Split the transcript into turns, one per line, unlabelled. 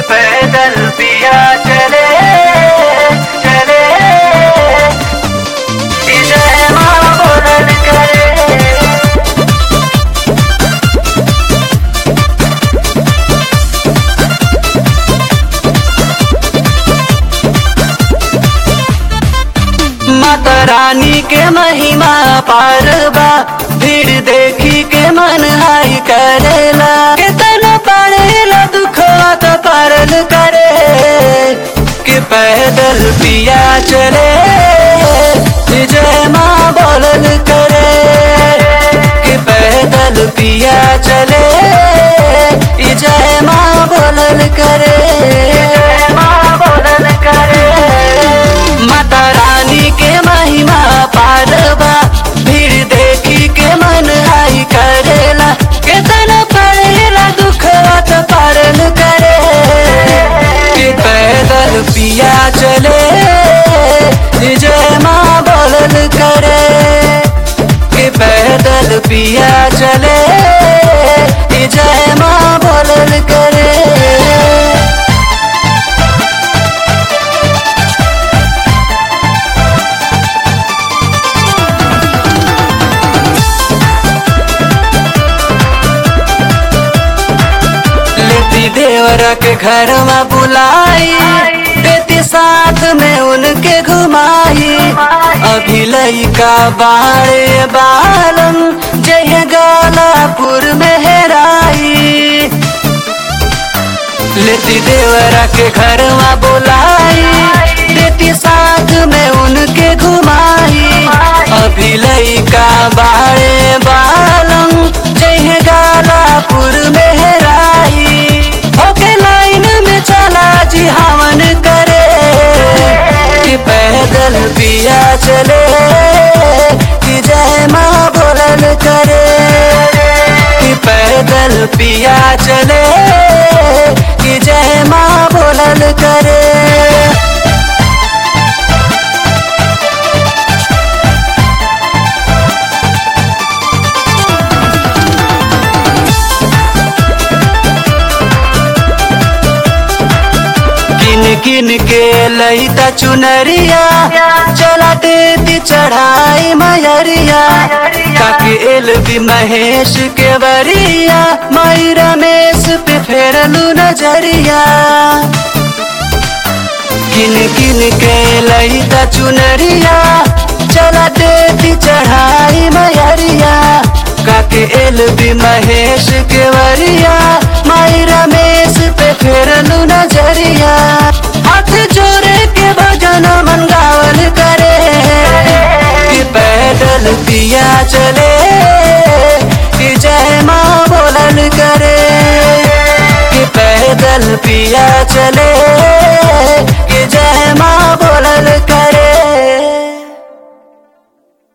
पैदल पिया चले चले जय माँ बोलन करे माता रानी के महिमा पार बा भीड़ देखी के मन हाई करेला कितना पड़ेला दुखवा तो पारल करे कि पैदल पिया चले जय माँ बोलल करे कि पैदल पिया चले जय माँ बोलल करे जय माँ बोलल करे माता रानी के महिमा पारबा भीड़ देखी के मन हाई करेला केतना पड़ेला दुखवा तो पारल करे कि पैदल पिया चले जय माँ बोलल करे कि पैदल पिया चले जय माँ बोलल करे लेती देवरा के घर में बुलाई देती साथ में उनके घुमाई अभी लइका बाड़े बालन जय गालापुर में हेराई लेती देवरा के घर में बुलाई देती साथ में उनके घुमाई अभी लइका बाड़े बालम जय गालापुर में हेराई होके लाइन में चला जी हवन करे कि पैदल पिया चले कि जय माँ बोलल करे कि पैदल पिया चले कि जय माँ बोलल करे किन किन के लईता चुनरिया चला देती चढ़ाई मयरिया काके एल भी महेश के बरिया मई रमेश पे फेरलू नजरिया किन किन के लईता चुनरिया चला देती चढ़ाई मयरिया काके एल भी महेश के वरिया माई रमेश पे फेरलू नजरिया हाथ जोड़े के भजन मन गावल करे कि पैदल पिया चले कि जय माँ बोलल करे कि पैदल पिया चले